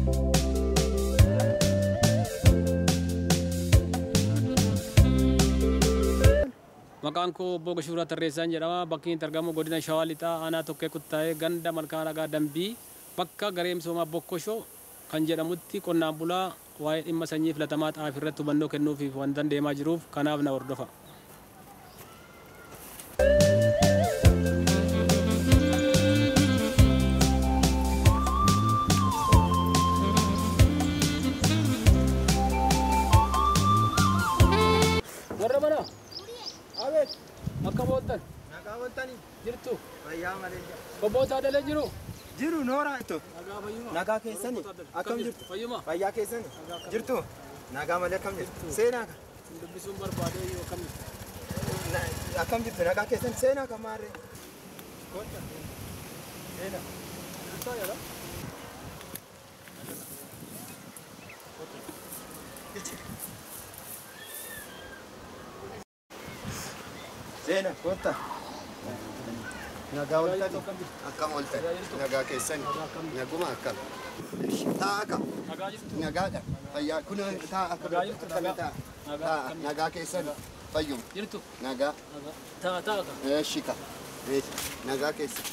Maqaan koo obbo Gashuuraa Tarreessaan jedhama. Bakki inni argamu godina Shawaa Lixaa aanaa tokkee kuttaa'ee ganda malkaa nagaa dambii bakka garee misoomaa Bokkoshoo kan jedhamutti qonnaan bulaa waa'ee dhimma sanyii filatamaa xaafii irratti hubannoo kennuufiif wantan deemaa jiruuf kanaaf na hordofa. Warra mana Abeet akka booltan Nagaa waltanii jirtu fayyaa malee jira. bobbootaa dalee jiru. Jiru nooraa itto. Nagaa fayyuma. Nagaa keessanii akkam jirtu? Fayyuma. Fayyaa keessanii jirtu? Nagaa malee akkam jirtu? Seenaa kan? Dubbisuun barbaade yoo akkami. Na- Akkam jirtu? Nagaa keessan seenaa kan maarree? Seenaa. Seenaa kootta. Nagaa waltanii. Akkam ooltan nagaa keessan naguma akkam taa'a kam Nagaa jirtu. nagaadha fayyaa kun taa'a Nagaa jirtu, akkami nagaa. taa'a Nagaa taa'a akkami? nagaa keessan fayyuma Jirtu. nagaa Nagaa. Ta'a ta'a ka. eeshi ka eeshi nagaa keessan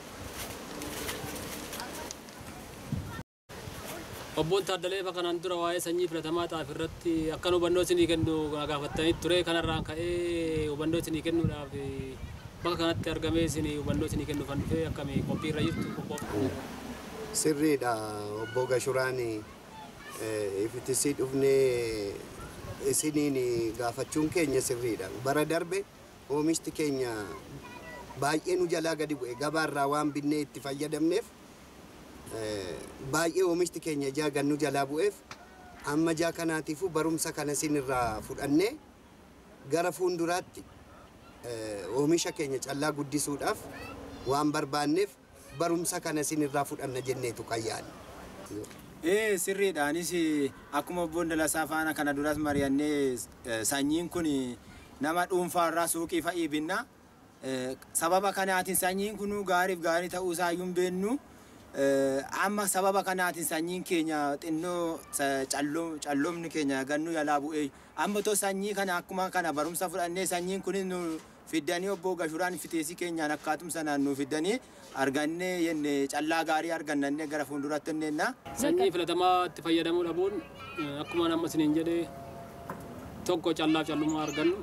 Obboon Taaddalee fa kanaan dura waa'ee sanyii filatamaa xaafii irratti akkan hubannoo isinii kennu na gaafattanii ture kanarraan ka'ee hubannoo isinii kennuudhaaf bakka kanatti argamee isinii hubannoo isinii kennuuf kan dhufe akkamii qophii irra jirtu qophoo. sirriidha obbo Gashuraan ifitisii dhufnee isiniin gaafachuun keenya sirriidha bara darbe oomishti keenya baay'ee nu jalaa gadi bu'e gabaarraa waan binnee itti fayyadamneef eh, baay'ee oomishti keenya jaa gannu jalaa bu'eef amma jaa kanaatiifuu barumsa kana isinirraa fudhannee gara fuulduraatti eh, oomisha keenya callaa guddisuudhaaf waan barbaanneef barumsa kana isinirraa fudhanna jenneetu qayyaanne. Ee sirriidhaanis akkuma obboon Dalasaa faana kana duras mari'annee eh, sanyiin kun nama dhuunfaarraa suuqii fa'ii binna. Eh, Sababa kanaatiin sanyiin kun gaariif gaarii ta'uu isaayyuu hin beennu. Eh, Amma sababa kanaatiin sanyiin keenya xinnoo sa- calloo- calloomni keenya gannu jalaa bu'ee amma too sanyii kana akkuma kana barumsa fudhannee sanyiin kunis nu fiddanii obbo Gashuraan fiteesii keenyaan akkaatum sanaan nu fiddanii argannee jenne callaa gaarii argannee gara fuulduratti inneenna. Sanyii filatamaa itti fayyadamuu dhabuun eh, akkuma nama isiniin jedhee tokko callaaf callummaa argannu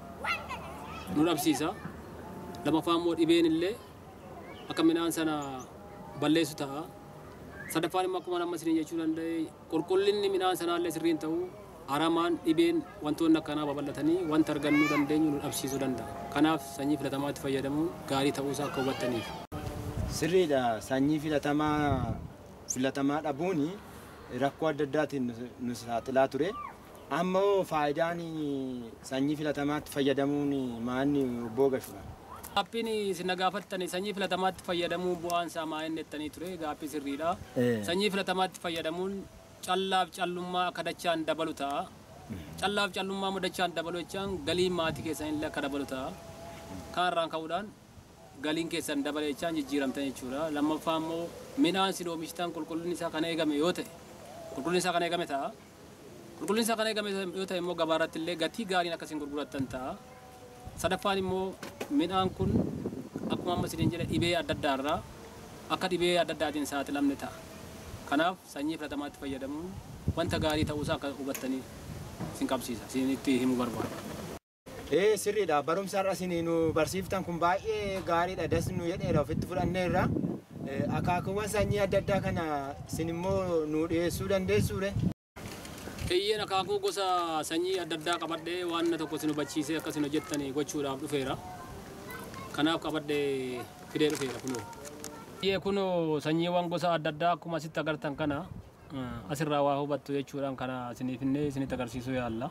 nu dhabsiisa. Lamaffaa immoo dhibeen illee akka midhaan sana balleessu ta'a. Sadaffaan immoo akkuma nama isiniin jechuu danda'e qulqullinni midhaan sanaa illee sirriin ta'u aramaan dhibeen wantoonni akkanaa babal'atanii wanta argannuu dandeenyu nu dhabsiisuu danda'a. Kanaaf sanyii filatamaa itti fayyadamuun gaarii ta'uusaa akka hubattaniif. Sirriidha sanyii filatamaa filatamaa dhabuun rakkoo adda addaatiin nu- nu saaxilaa ture. Ammoo faayidaan sanyii filatamaatti fayyadamuun maanni obbo Gashura. Gaaffiin isin na gaafattani sanyii filatamaatti fayyadamuun bu'aan isaa maa inni jettanii ture gaaffii sirriidha. Eh. Sanyii filatamaatti fayyadamuun callaaf callummaa akka dachaan dabalu ta'a. Callaaf callummaa immoo dachaan dabalu jechaan galiin maatii keessan illee akka dabalu ta'a. Kanarraan ka'uudhaan galiin keessan dabale jechaan jijjiiramtan jechuudha. Lammaffaa immoo midhaan isin oomishtan qulqullinni isaa kan eegame yoo ta'e qulqullinni isaa kan eegame ta'a. Qulqullinni isaa kan eegame yoo ta'e immoo gabaarratti illee gatii gaariin akkasiin gurgurattan ta'a. Sadaffaan immoo midhaan kun akkuma amma isiniin jedhe dhibee adda addaa irraa akka dhibee adda addaatiin saaxilamne ta'a. Kanaaf sanyii filatamaatti fayyadamuun wanta gaarii ta'uusaa akka hubattaniif isin qabsiisa. Isinitti himuu barbaada. Ee sirriidha barumsa har'a isin nu barsiiftan kun baay'ee gaariidha das nu jedheera ofitti fudhanneerra. Eh, Akaakuuwwan sanyii adda addaa kana isin immoo nu dhiyeessuu dandeessuure. Kiyyeen akaakuu gosa sanyii adda addaa qabadhee waan na tokko isin hubachiisee akka isin hojjettanii gochuudhaaf dhufeera. Kanaaf qabadhee fidee dhufeera kunoo. Kiyyee kunoo sanyiiwwan gosa adda addaa akkuma asitti agartan kana eh, asirraa waa hubattu jechuudhaan kana isiniif illee isinitti agarsiisuu yaalla.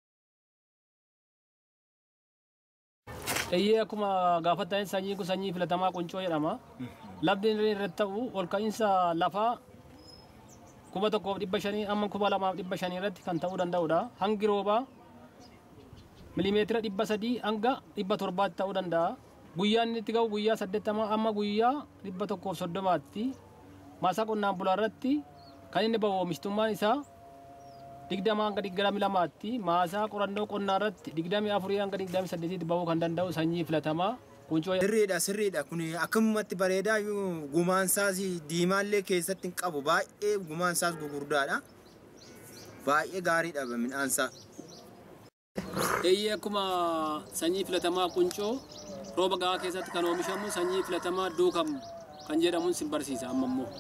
Eeyyee akkuma gaafattan sanyii kun sanyii filatamaa quncoo jedhama. Lafni inni irratti ta'u ol ka'iinsa lafaa kuma tokkoof dhibba shanii amma kuma lamaaf dhibba shanii irratti kan ta'uu danda'udha. Hangi roobaa milimeetira dhibba sadii hanga dhibba torbaatti ta'uu danda'a. Guyyaan inni itti ga'u guyyaa saddeettamaa amma guyyaa dhibba tokkoof soddomaatti maasaa qonnaan bulaa irratti kan inni bahu oomishtummaan isaa digdama hanga digdami lamaatti maasaa qorannoo qonnaa irratti digdami afurii hanga digdami saddeetitti bahuu kan danda'u sanyii filatamaa quncoo Sirriidha sirriidha kun akkumatti bareedaa iyyuu gumaansaas diimaallee keessatti hin qabu baay'ee gumaansaas gugurdaadha. Baay'ee gaariidha midhaansaa. Eeyyee akkuma sanyii filatamaa quncoo rooba gahaa keessatti kan oomishamu sanyii filatamaa duukam kan jedhamuun sin barsiisa amma immoo.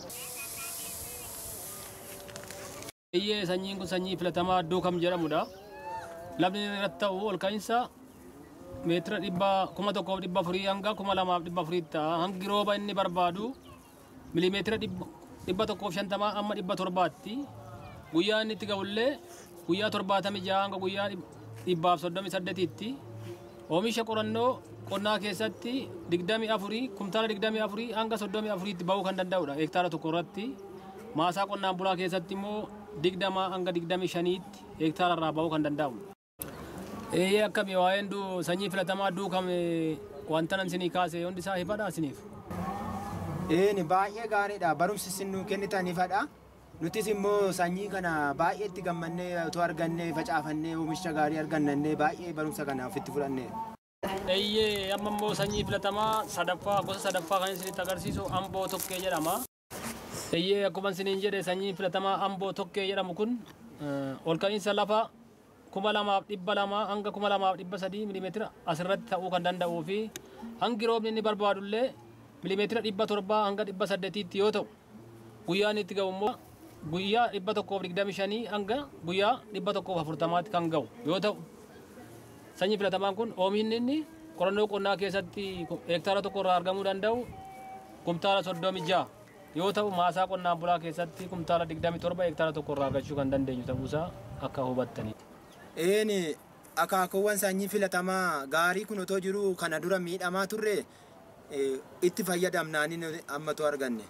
Eeyyee sanyiin kun sanyii filatamaa duukam jedhamudha. Lafni inni irratti ta'u ol ka'iinsa meetira dhibba kuma tokkoof dhibba afurii hanga kuma lamaaf dhibba afurii ta'a. Hangi rooba inni barbaadu milimeetira dhibba dhibba tokkoof shantamaa amma dhibba torbaatti. Guyyaa inni itti ga'ullee guyyaa torbaatamii jaha hanga guyyaa dhib- dhibbaaf soddomii saddeetitti. Oomisha qorannoo qonnaa keessatti digdamii afurii kumtaala digdamii afurii hanga soddomii afuriitti bahuu kan danda'udha hektaara tokko irratti. Maasaa qonnaan bulaa keessatti immoo digdama hanga digdamii shaniitti hektaara irraa bahuu kan danda'u. Eeyyee akkami waa'een duu sanyii filatamaa duukame wanta nan sinii kaase hundi isaa ifadha isiniif. Eeni baay'ee gaariidha barumsi isin nuu kennitanifadha. Nutis immoo sanyii kana baay'ee itti gammannee otoo argannee facaafannee oomisha gaarii argannannee baay'ee barumsa kana ofitti fudhannee. Eeyyee amma immoo sanyii filatamaa sadaffaa gosa sadaffaa kan isinitti agarsiisu amboo tokkee jedhama. Eeyyee akkuma isiniin jedhe sanyii filatamaa amboo tokkee jedhamu kun eh, ol ka'iinsa lafa kuma lamaaf dhibba lama hanga kuma lamaaf dhibba sadii milimeetira asirratti ta'uu kan danda'uu fi hangi roobni inni barbaadullee milimeetira dhibba torbaa hanga dhibba saddeetiitti yoo ta'u guyyaan itti ga'u immoo guyyaa dhibba tokkoof digdami shanii hanga guyyaa dhibba tokkoof afurtamaatti kan ga'u yoo ta'u sanyii filatamaan kun oomishni inni qorannoo qonnaa keessatti hektaara tokko irraa argamuu danda'u kumtaala soddomi ja'a yoo ta'u maasaa qonnaan bulaa keessatti kumtaala digdami torba hektaara tokko irraa argachuu kan dandeenyu ta'uusaa akka hubattanii. Eeni akaakuuwwan sanyii filatamaa gaarii kun otoo jiru kana dura miidhamaa turre eh, itti fayyadamnaani nuti ammatu arganne.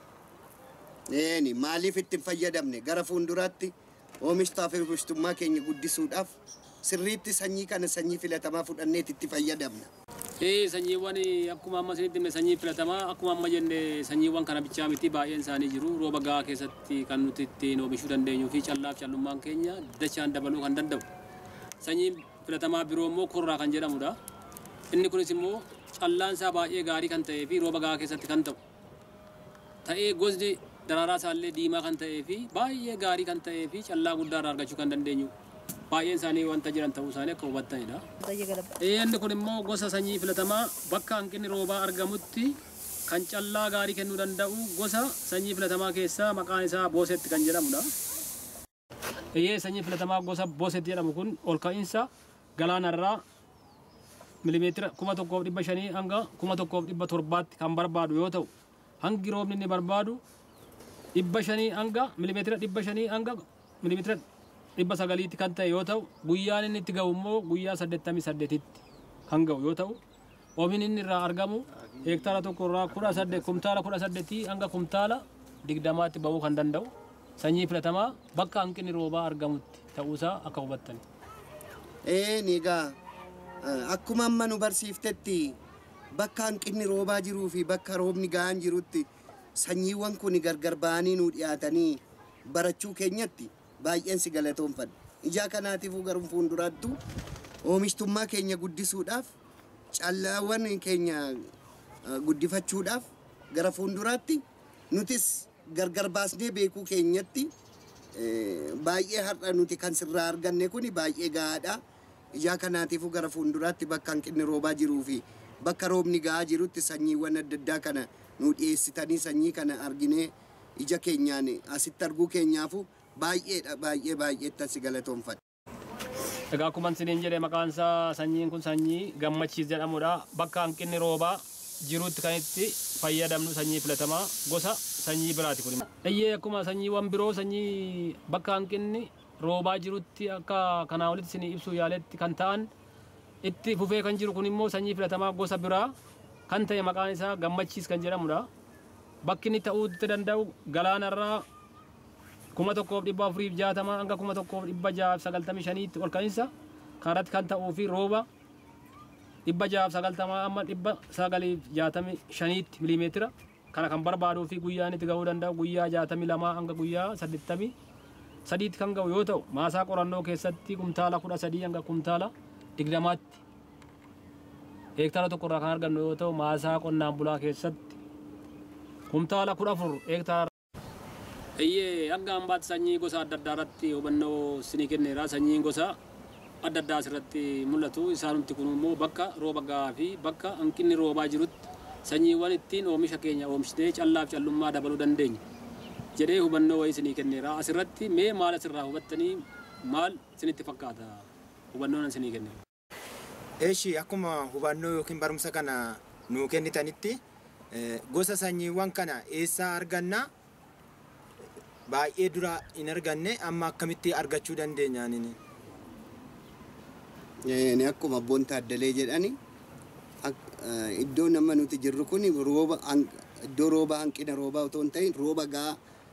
Eeni maaliif itti hin fayyadamne gara fuulduraatti oomishtaa fi oomishtummaa keenya guddisuudhaaf sirriitti sanyii kana sanyii filatamaa fudhanneet itti fayyadamna. Ee sanyiiwwan akkuma amma isinitti himne sanyii filatamaa akkuma amma jenne sanyiiwwan kana bichaa miti baay'een isaanii jiru rooba gahaa keessatti kan nuti ittiin oomishuu dandeenyuu fi callaaf callummaan keenya dachaan dabaluu kan danda'u. Sanyiin filatamaa biroo immoo kurraa kan jedhamudha. Inni kunis immoo callaan isaa baay'ee gaarii kan ta'ee fi rooba gahaa keessatti kan ta'u. Ta'ee gosni daraaraa isaallee diimaa kan ta'ee fi baay'ee gaarii kan ta'ee fi callaa guddaa irraa argachuu kan dandeenyu. Baay'een isaanii wanta jiran ta'uu isaanii akka hubattanidha. Inni kun immoo gosa sanyii filatamaa bakka hanqinni roobaa argamutti kan callaa gaarii kennuu danda'u gosa sanyii filatamaa keessaa maqaan isaa boosetti kan jedhamudha. Eeyyee sanyii filatamaa gosa boosetti jedhamu kun ol ka'iinsa galaanarraa milimeetira kuma tokkoof dhibba shanii hanga kuma tokkoof dhibba torbaatti kan barbaadu yoo ta'u hangi roobni inni barbaadu dhibba shanii hanga milimeetira dhibba shanii hanga milimeetira dhibba sagaliitti kan ta'e yoo ta'u guyyaan inni itti ga'u immoo guyyaa saddeettamii saddeetitti kan ga'u yoo ta'u oomishni inni irraa argamu heektaara tokko irraa kudha saddeet kumtaala kudha saddeetii hanga kumtaala digdamaatti bahuu kan danda'u sanyii filatamaa bakka hanqinni roobaa argamutti ta'uusaa akka hubattani. Eeni egaa eh, akkuma amma nu barsiiftetti bakka hanqinni roobaa jiruu fi bakka roobni gahaan jirutti sanyiiwwan kun gargar ba'anii nu dhiyaatanii barachuu keenyatti baay'een si galatoomfadha. Ijaa kanaatiifuu garuu fuulduraattu oomishtummaa keenya guddisuudhaaf callaawwan keenya eh, guddifachuudhaaf gara fuulduraatti nutis gargar baasnee beekuu keenyatti eh, baay'ee har'a nuti kan sirraa arganne kun baay'ee gahaadha. Ijaa kanaatiifuu gara fuulduraatti bakka hanqinni roobaa jiruu fi bakka roobni gahaa jirutti sanyiiwwan adda addaa kana nu dhiyeessitanii sanyii kana arginee ija keenyaan asitti arguu keenyaafu baay'eedha baay'ee baay'eetti asi galatoomfadha. Egaa akkuma isiniin jedhe maqaan isaa sanyiin kun sanyii gammachiis jedhamudha. Bakka hanqinni roobaa jirutti kan itti fayyadamnu sanyii filatamaa gosa sanyii biraati kun. Eeyyee akkuma sanyiiwwan biroo sanyii bakka hanqinni roobaa jirutti akka kanaa olitti isinii ibsuu yaaletti kan ta'an itti fufee kan jiru kun immoo sanyii filatamaa gosa biraa kan ta'e maqaan isaa gammachiis kan jedhamudha. Bakki inni ta'uu itti danda'u galaanarraa kuma tokkoof dhibba afuriif jaatama hanga kuma tokkoof dhibba jahaaf sagaltamii shaniitti ol ka'iinsa kanarratti kan ta'uu fi rooba dhibba jahaaf sagaltamaa amma dhibba sagaliif jaatamii shaniitti milimeetira kana kan barbaaduu fi guyyaan itti ga'uu danda'u guyyaa jaatamii lamaa hanga guyyaa saddeettamii sadiitti kan ga'u yoo ta'u maasaa qorannoo keessatti kumtaala kudha sadii hanga kumtaala digdamaatti heektaara tokko irraa kan argannu yoo ta'u maasaa qonnaan bulaa keessatti kumtaala kudha afur heektaara. Eeyyee hanga ambaatti sanyii gosa adda addaa irratti hubannoo sinii kenneera sanyiin gosa adda addaa asirratti mul'atu isaanumti kun immoo bakka rooba gahaa fi bakka hanqinni roobaa jirutti sanyiiwwan ittiin oomisha keenya oomishnee callaaf callummaa dabaluu dandeenya jedhee hubannoo wayii sinii kenneera asirratti mee maal asirraa hubattanii maal sinitti fakkaata hubannoon sinii kenneera. Eeshi akkuma hubannoo yookiin barumsa kana nuu kennitanitti eh, gosa sanyiiwwan kana eessaa argannaa baay'ee dura hin arganne amma akkamitti argachuu dandeenyaanini. Ni akkuma abboon taaddalee jedhani ak- eh, iddoo nama nuti jirru kun rooba hanq- iddoo rooba hanqina roobaa otoo hin ta'in rooba gaa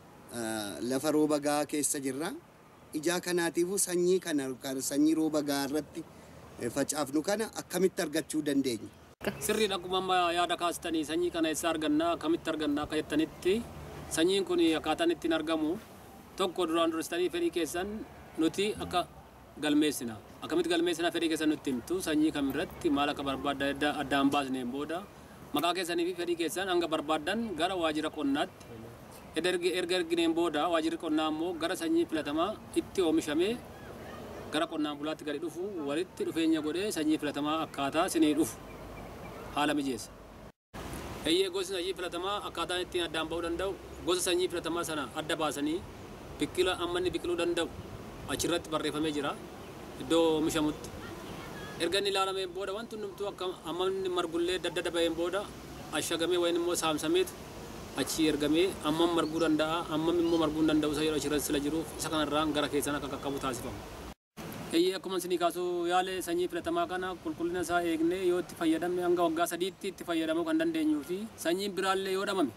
lafa rooba gaa keessa jirra. Ijaa kanaatiifuu sanyii kana kan sanyii rooba gaa irratti eh, facaafnu kana akkamitti argachuu dandeenya? Sirriin akkuma amma yaada kaastanii sanyii kana eessaa argannaa akkamitti argannaa akka jettanitti sanyiin kun akkaataan ittiin argamu tokko duraan duristanii fedhii keessan nuti akka galmeessina akkamitti galmeessina fedhii keessan nutti himtu sanyii kamirratti maal akka barbaadda addaan baasneen booda maqaa keessanii fi fedhii keessan hanga barbaaddan gara waajjira qonnaatti erga ergi- erga ergineen booda waajjirri qonnaa immoo gara sanyii filatamaa itti oomishamee gara qonnaan bulaatti gadi dhufu walitti dhufeenya godhee sanyii filatamaa akkaataa sinii dhufu haala mijeessa. Eeyyee gosi sanyii filatamaa akkaataan ittiin addaan ba'uu danda'u gosa sanyii filatamaa sana adda baasanii biqila amma inni biqiluu danda'u achirratti barreeffamee jira iddoo oomishamutti. Erga inni ilaalameen booda wanti hundumtuu akka amma inni margullee dadda ba'een booda ashagamee wayin immoo saamsameetu achi ergamee ammam marguu danda'a ammam immoo marguu hin danda'u isa yeroo achirratti sila jiruuf isa kanarraan gara keessan akka qaqqabu taasifama. Eeyyee akkuma isinii kaasuu yaale sanyii filatamaa kana qulqullina isaa eegnee yoo itti fayyadamne hanga waggaa sadiitti itti fayyadamuu kan dandeenyuu fi sanyiin biraallee yoo dhamame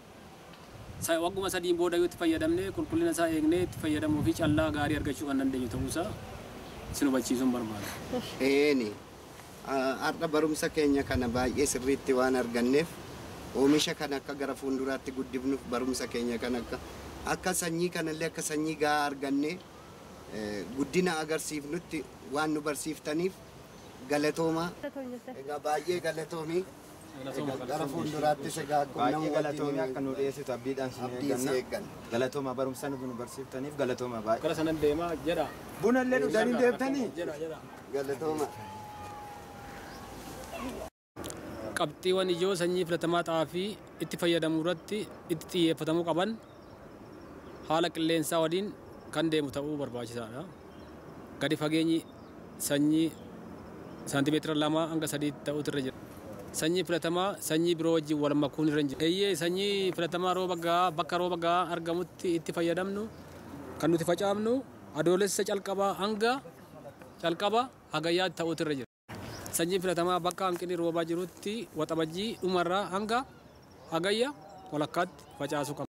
sa- wagguma sadiin booda yoo itti fayyadamne qulqullina isaa eegnee itti fayyadamuu fi callaa gaarii argachuu kan dandeenyu ta'uusaa isin hubachiisuun barbaada. Eeni har'a barumsa keenya kana baay'ee sirriitti waan arganneef oomisha kana akka gara fuulduraatti guddifnuuf barumsa keenya kana akka akka sanyii kanallee akka sanyii gahaa argannee eh, guddina agarsiifnutti waan nu barsiiftaniif galatoomaa egaa baay'ee galatoomii egaa gara fuulduraattis egaa akkuma Baay'ee nama galatoomii wajjin akka nu dhiyeessitu abdiidhaan sin abdii si eegganna. eegganna. Galatooma barumsa nu barsiiftaniif galatooma baay'ee. Gara sanan deemaa jedha. Buna illee dhugdanii deebitanii? Jedha jedha. galatoomaa. qabxiiwwan ijoo sanyii filatamaa xaafii itti fayyadamuu irratti itti xiyyeeffatamuu qaban haala qilleensaa waliin kan deemu ta'uu barbaachisaadha. Gadi fageenyi sanyii saantimeetira lama hanga sadiitti ta'utu irra jira. Sanyii filatamaa sanyii biroo wajjin wal makuun irra hin jiru. Eeyyee sanyii filatamaa rooba gahaa bakka rooba gahaa argamutti itti fayyadamnu kan nuti facaafnu adoolessa calqabaa hanga calqaba hagayyaatti ta'utu irra jira. Sanyii filatamaa bakka hanqinni roobaa jirutti waxabajjii dhumarraa hanga hagayya walakkaatti facaasuu qabna.